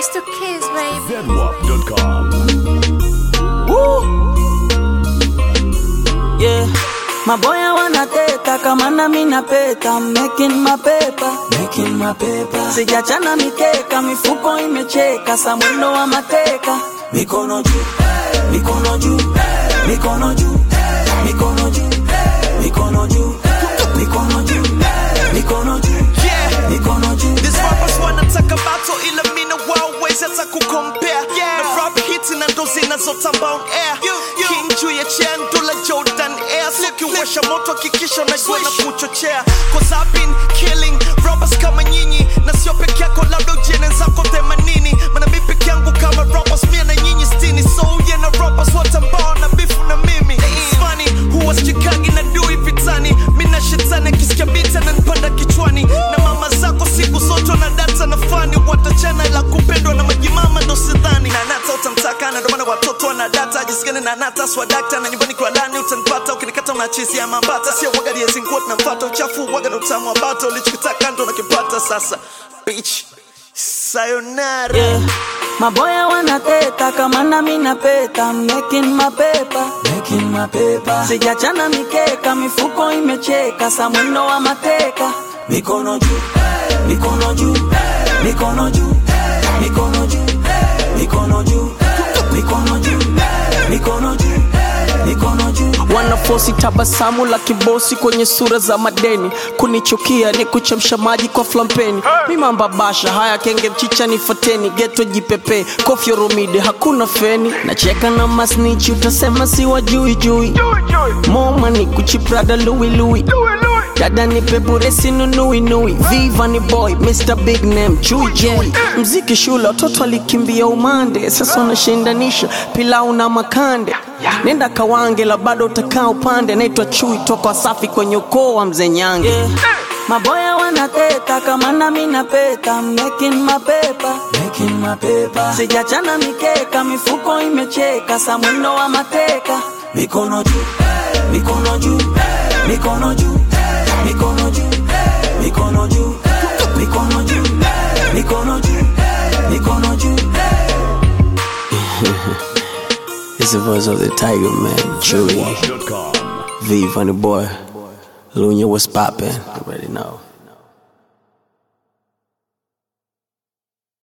It's the kids, baby. Zedwap.com. Yeah. Maboya wanateta kama nami napeta I'm making my paper. Making my paper. Sijachana mikeka mifuko imecheka sa mwendo wa mateka mikono juu mikono juu mikono juu mikono juu mikono juu mikono juu mikono juu Yeah. mikono juu These rappers wanataka battle ila mina wawezi hata kukompea na rap hits na ndo zinazotamba on air king juu ya chair ndula jordan air sikiwasha moto hakikisha unajua na kuchochea cause I've been killing rappers kama nyinyi na sio peke yako labda ujene zako themanini mana mi peke yangu kama rappers mia na nyinyi stini so yeah na rappers wote ambao na bifu na mimi It's funny huwa sichikagi na dui vitani mina shetani akisikia bita na nipanda kichwani na mama zako siku zote na data na fani watachana la kupendwa na majimama ndo sidhani na nata utamtaka na ndomana watoto wana data jisikani na nata swadakta na nyumbani kwa lani utanipata ukinikata unachizia mambata sio wagaliezi nguo tunamfata uchafu waga na utamu wa bata ulichokitaka ndo nakipata sasa bitch sayonara Yeah. Maboya wanateta kama nami napeta I'm making my paper. Making my paper. Sijachana mikeka mifuko imecheka sa mwendo wa mateka mikono juu mikono juu mikono juu mikono juu mikono juu mikono juu mikono juu mikono juu wanafosi tabasamu la kibosi kwenye sura za madeni kunichukia ni kuchemsha maji kwa flampeni mimamba basha haya kenge mchicha ni fateni geto jipepe kofyo romide hakuna feni nacheka na masnichi utasema si wajui jui moma ni kuchiprada lui lui dada ni peburesi nunui nui viva ni boy mr big name chui chui mziki shule watoto alikimbia umande sasa unashindanisha pilau na makande nenda kawange la bado utakaa upande naitwa chui toka wasafi kwenye ukoo wa mzee nyange Yeah. Maboya wanateta kama nami napeta I'm making my paper. Making my paper. Sijachana mikeka mifuko imecheka sa mwendo wa mateka mikono juu mikono juu mikono juu mikono juu mikono juu mikono juu mikono juu mikono juu It's the voice of the tiger man chui Zedwap.com. v funny boy lunya was poppin' you already know